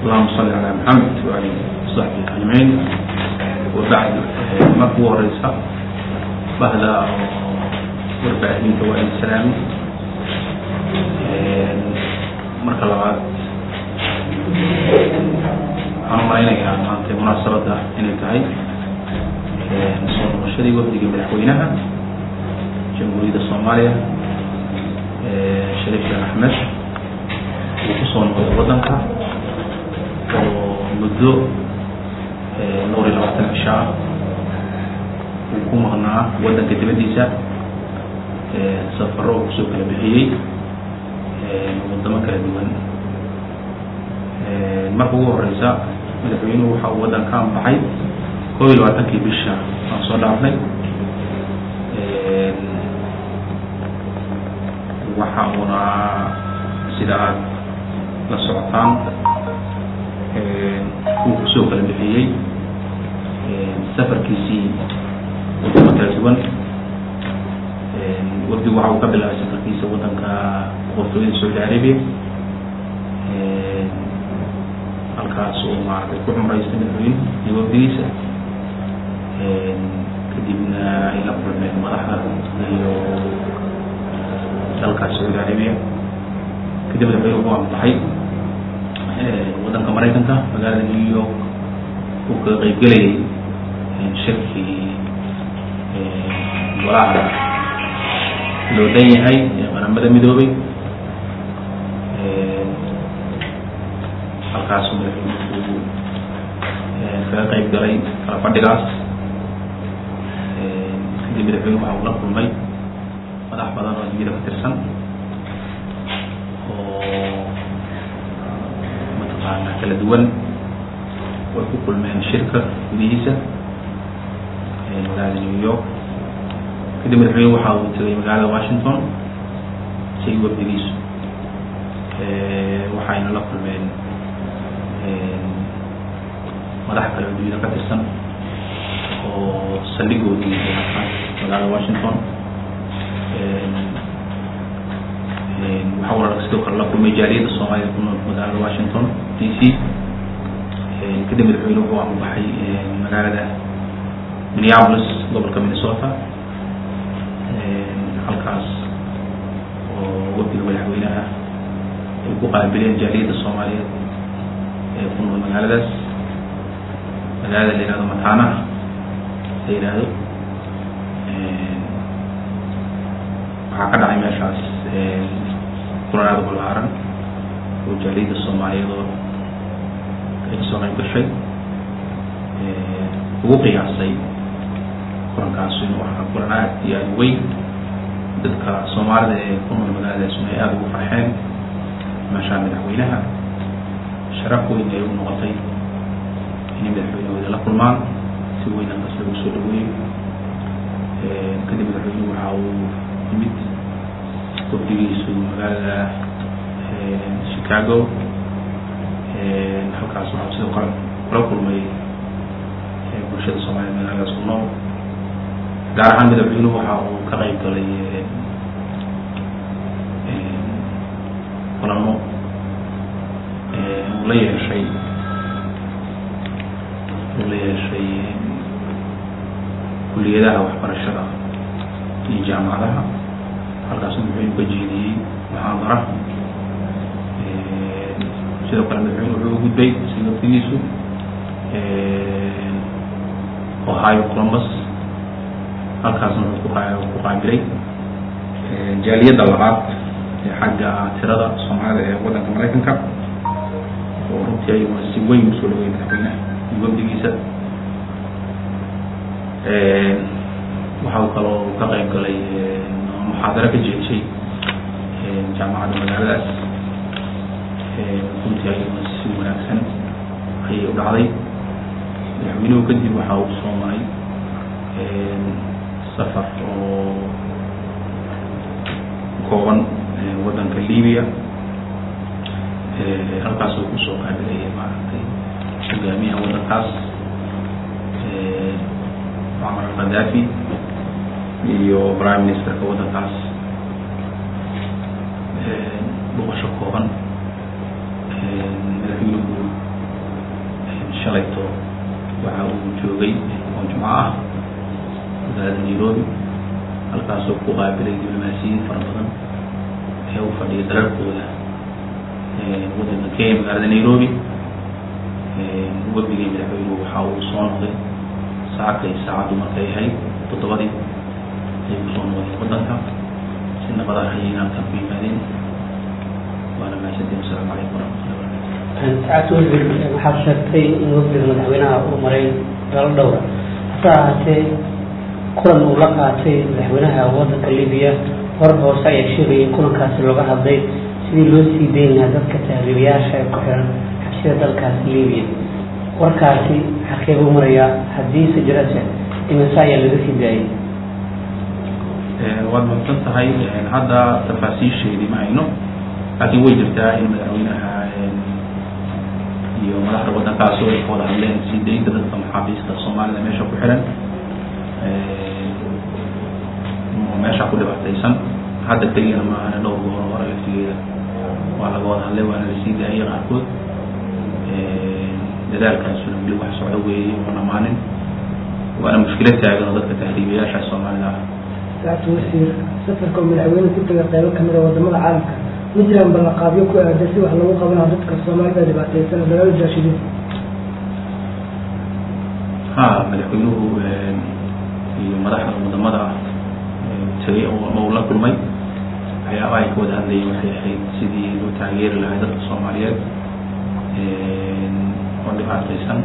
اللهم صل على محمد وعلى وصحبه أجمعين وبعد marka ugu horeysa bahda warbaahinta waa in salaami marka labaad waxaan umalaynayaa maanta munaasabadda inay tahay soo noqoshadii wafdiga madaxweynaha jamhuuriyadda soomaaliya shariif sheekh axmed uu kusoo noqday waddanka oo muddo dhowr iyo labaatan cisho ah uu ku maqnaa waddanka dibaddiisa safaro uu kusoo kala bixiyey waddamo kala duwan marka ugu horeysa madaxweynuhu waxa uu waddanka anbaxay koob iyo labaatankii bisha aan soo dhaafnay waxa uuna sida aad la socotaan uu kusoo kala bixiyey safarkiisii waddamo kala duwan wafdigu waxa uu ka bilaabay safarkiisa waddanka boqortooyada saudi arabia halkaas uu maaragtay ku cumraystay madaxweyne iyo wafdigiisa kadibna ay la kulmeen madaxda iyo dalkaas saudi arabia kadib madaxweyne wuxuu anbaxay waddanka maraykanka magaalada new york uu kaga qeybgelayay shirkii golaha loo dhan yahay ee qaramada midoobay halkaasuu madaxweynuhu kaga qeyb galay kala fadhigaas kadib madaxweynuhu waxa uu la kulmay madax badan oo addunyada ka tirsan oo mataqaana kala duwan way ku kulmeen shirka gudihiisa magaalada new york kadib madaxweynuhu waxa uu tegay magaalada washington si wafdigiisu waxayna la kulmeen madax kale addunyada ka tirsan oo saldhigoodii magaalada washington waxa uu sidoo kale la kulmay jaaliyadda soomaalida ku nool magaalada washington d c kadib madaxweyne wuxuu anbaxay magaalada minneapolis gobolka minnesota halkaas oo wafdiga madaxweynaha ay ku qaabileen jaaliyadda soomaaliyeed ee ku nool magaaladaas magaalada la yihahdo matana la yihahdo waxaa ka dhacay meeshaas kulan aada balaaran oo jaaliyadda soomaaliyeed oo ay kasoo qayb gashay ugu qiyaasay kulankaas inuu ahaa kulan aad iyo aada weyn dadka soomaalida ee ku nool magaaladaasuna ay aada ugu farxeen meeshaa madaxweynaha sharaf weyn ay u noqotay inay madaxweynahooda la kulmaan si weyn halkaas lagu soo dhaweeyo kadib madaxweynuhu waxa uu yimid wafdigiisu magaalada chicago halkaas waxaa sidoo kale kula kulmay bulshada soomaaliyed magaaladaas ku nool gaar ahaan madaxweynuhu waxa uu ka qayb galay kulamo uu la yeeshay uu la yeeshay kuliyadaha waxbarashada iyo jaamacadaha halkaas madaxweynuhu ka jeediyey muxaadara sidoo kale madaxweyne wuxuu u gudbay si waftigiisu ohio columbus halkaasna wuxuu ku qaabilay jaaliyadda labaad ee xagga tirada soomaalida ee waddanka maraykanka oo runtii ayaguna si weyn usoo dhawey madaxweynaha iyo wafdigiisa waxa uu kaloo ka qayb galay muxaadaro ka jeeshay jaamacadda magaaladaas runtii ayaguna si wanaagsan ayay u dhacday madaxweynuhu kadib waxa uu soo maray safar oo kooban waddanka libya halkaas uu kusoo qaabilaya maaragtay hogaamiyaha waddankaas mucamar alkhadaafi iyo prime ministerka waddankaas boqosho kooban madaxweynuhu shalayto waxa uu joogay oo jumco ah magaalada nairobi halkaasoo ku qaabilay diblomaasiyiin fara badan ee u fadhiya dalalkooda waddanka kenya magaalada nairobi webigii madaxweynuhu waxa uu soo noqday saacadkay saacaddu markay ahayd toddobadii ayay kusoo noqdeen waddanka si nabada ayay halkan ku yimaadeen waana mahadsantiin wasalaamu calaykum waraxmatullahi wabarakatu saacad wasiir waxaad sheegtay in wafdiga madaxweynaha uu maray dalal dhowra hase ahaatee kulan uu la qaatay madaxweynaha waddanka libiya war hoose ayaa sheegayay kulankaasi looga hadlay sidii loo sii dayn lahaa dadka tahriibayaasha ee ku xiran xabsida dalkaasi libiya warkaasi xaqee buu marayaa haddiise jirase imase ayaa laga sii daayay waad mahadsan tahay hadda tafaasiisheedii ma hayno laakiin way jirtaa in madaxweynaha iyo madaxda waddankaasi ay ka wada hadleen sii daynta dadka maxaabiista soomaalida meesha ku xiran meesha ku dhibaataysan hadda keliyana ma ahana dhowr goor hore laftigeeda waa laga wada hadlay waana lasii daayay qaarkood dadaalkaasuna weli wax socdo weeye oo dhamaanin waana mushkilad taagan oo dadka tahriibayaasha soomaalida ah saacad wasiir safarka oo madaxweyne ku taga qaybo kamid a wadamada caalamka ma jiraan ballanqaadyo ku aadan si wax lagu qabanayo dadka soomaalida dhibaataysan oo dagaal jaashidiin ha madaxweynuhu iyo madaxda wadamada tagay oo la kulmay waxyaabaha ay ka wada hadlayeen waxay ahayd sidii loo taageeri lahay dadka soomaaliyeed oo dhibaataysan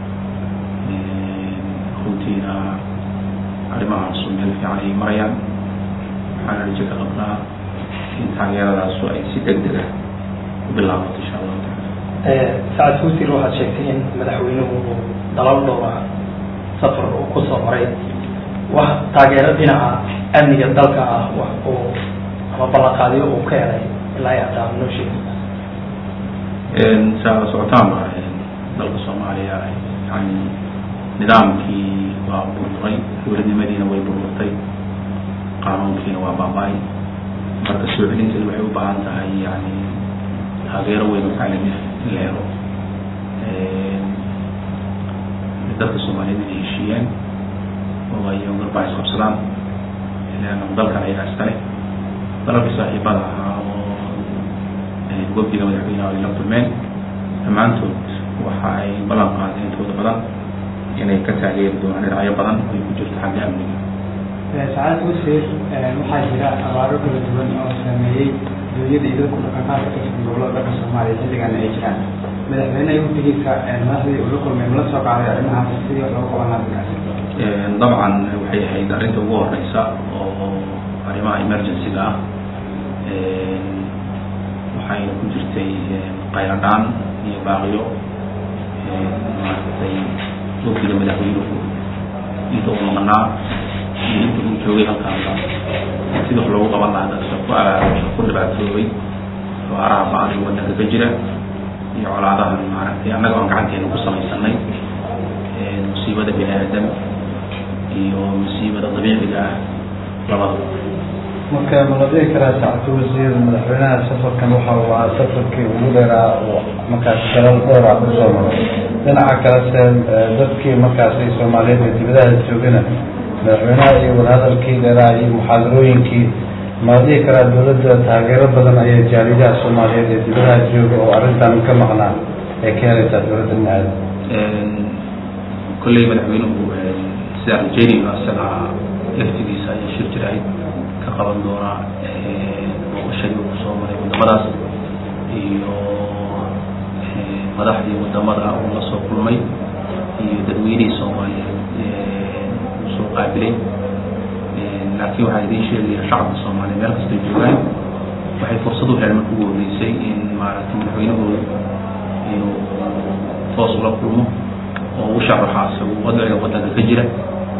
runtiina arrimahaasu meel fiican ay marayaan waxaana rajo ka qabnaa in taageeradaasu ay si deg deg ah u bilaabato insha allahu taala sacad wasiir waxaad sheegtay in madaxweynuhu dalal dhowra safar uu kusoo maray wax taageero dhinaca amniga dalka ah wax uu ama ballanqaadyo uu ka helay ilaa iyo hataa noo sheegi saa socotaanba dalka soomaaliya yani nidaamkii waa burburay dowladnimadiina way burburtay qaanuunkiina waa baaba-ay marka soo celinteedu waxay u baahan tahay yani taageero weyn oo caalami ah in la helo dadka soomaaliyeed inay heshiiyeen oo ay garbaa isqabsadaan leanna dalkan ayagaa iskale dalalka saaxiibada ahaa oo wafdiga madaxweynaha ay la kulmeen dhammaantood waxa ay ballan qaadeen intooda badan inay ka taageeri doonaan dhinacyo badan ay ku jirto xagga amniga sacaad wasiir waxaa jira abaaro kala duwan oo saameeyey dunyada iyo dadku dhaqanqaadka ka tirsan gobolada dalka soomaaliya xilligan ay jiraan madaxweyne ay wafdigiisa madaxdii ula kulmay mala soo qaaday arrimahaas sidii wax looga qaban lahaa dadkaasi dabcan waxay ahayd arrinta ugu horeysa oo arrimaha emergency-ga ah waxayna ku jirtay qayladhaan iyo baaqiyo maaragtay wafdiga madaxweynuhu inta uu maqnaa iyo inta uu joogay halkaasa sida wax loogu qaban lahaa dadka ku abaabasha ku dhibaatoobay abaaraha ba-an ee waddanka ka jira iyo colaadahan maaragtay annaga aan gacanteena ku samaysanay musiibada bini aadam iyo musiibada dabiiciga ah labadaba marka ma la dhihi karaa sacatu wasiir madaxweynaha safarkan waxa uu ahaa safarkii ugu dheeraa oo markaas dalal dhowra kusoo maray dhinaca kalese dadkii markaasi soomaaliyeed ee dibadaha joogana madaxweynaha iyo wadahadalkii dheeraa iyo muxaadarooyinkii ma la dhihi karaa dowladda taageero badan ayaa jaalidaha soomaaliyeed ee dibadaha jooga oo arrintan ka maqnaa ee ka helaysaa dowladda dhinaceeda kolley madaxweynuhu sidaa rajeynayno isaga laftigiisa ayaa shir jirayd ka qaban doonaa booqashadii uu soo maray wadamadaas iyo madaxdii wadamada uu la soo kulmay iyo dadweynihii soomaaliyeed uu soo qaabilay laakiin waxaan idiin sheegaya shacabka soomaaliya meel kastay joogaan waxay fursad u heleen marka ugu horreysay in maaragtay madaxweynahooda inuu toos ula kulmo oo u sharaxa isagu wadciga waddanka ka jira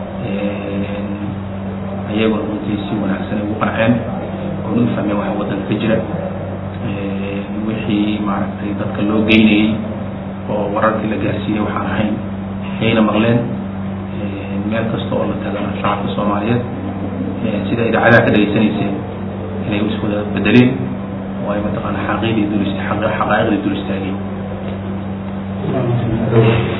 ayaguna runtii si wanaagsan ay ugu qanceen oona u fahmeen waxa waddanka ka jira wixii maaragtay dadka loo geynayey oo wararkii la gaarsiiyey waxaan ahayn ayayna maqleen meel kasta oo la tagana shacabka soomaaliyeed sida idaacadaha ka dhegaysanayseen inay iswada bedeleen oo ay mataqaana xaqiiqdii dul xaqaa'iqdii dul istaageen